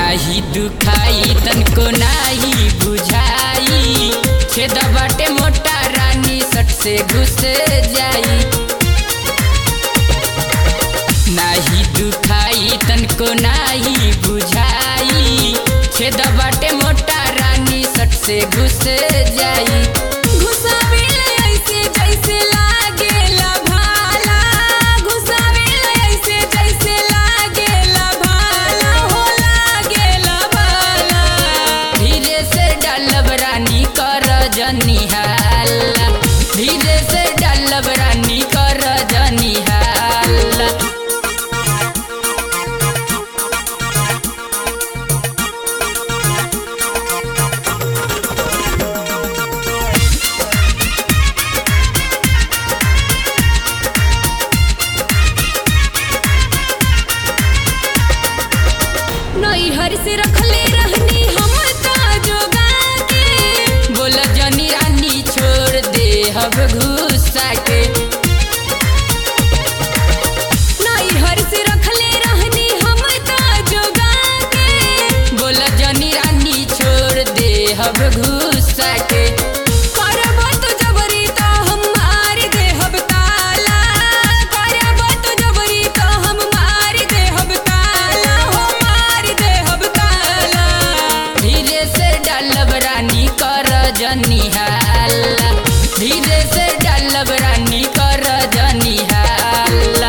नाही दुखाई तनको नाही बुझाई छेद बाटे मोटा रानी सट से घुस जाई नाही दुखाई तनको नाही बुझाई छेद बाटे मोटा रानी सट से घुस जाई घुसावेला ऐसे जैसे लागेला भाला घुसावेला ऐसे जैसे लागेला भाला हो लागेला भाला धीरे से डालब रानी कर जनिहाला धीरे से डालब रानी कर जनिहाला नैहर से रखले रहनी हम ता जोगा के बोल जनी रानी छोड़ दे हब घुसा के नैहर से रखले रहनी हम ता जोगा के बोल जनी रानी छोड़ दे हब घुसा के करब तो जबरी तो हम मार देहब ताला करब तो जबरी तो हम मार देहब ताला हो मार देहब ताला धीरे से डालब रानी कर जनिहाला धीरे से डालब रानी कर जनिहाला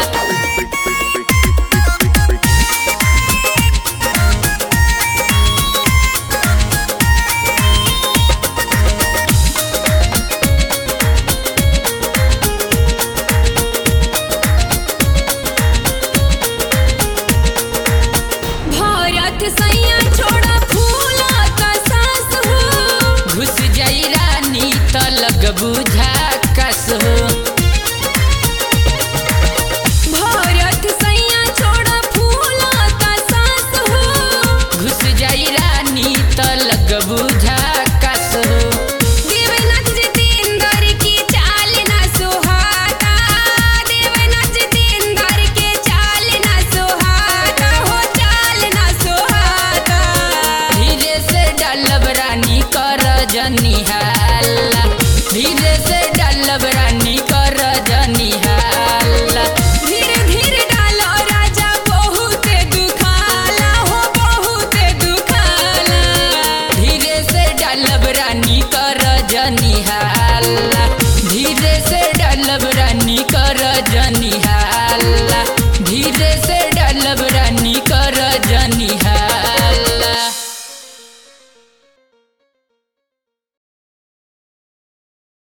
भारत सै